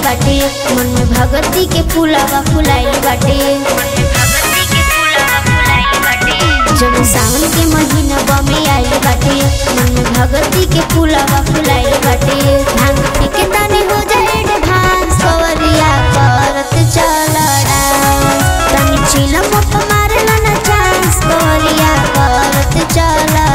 बाटे मन में भगती के फूलावा फुलाइल बाटे जब सावन के महीना बमे आइल बाटे मन में भगती के फूलावा फुलाइल बाटे भांग पी के तनी हो जाए एडवांस कवरिया करत चल डांस तनी चिलम मारला ना चांस कवरिया करत चल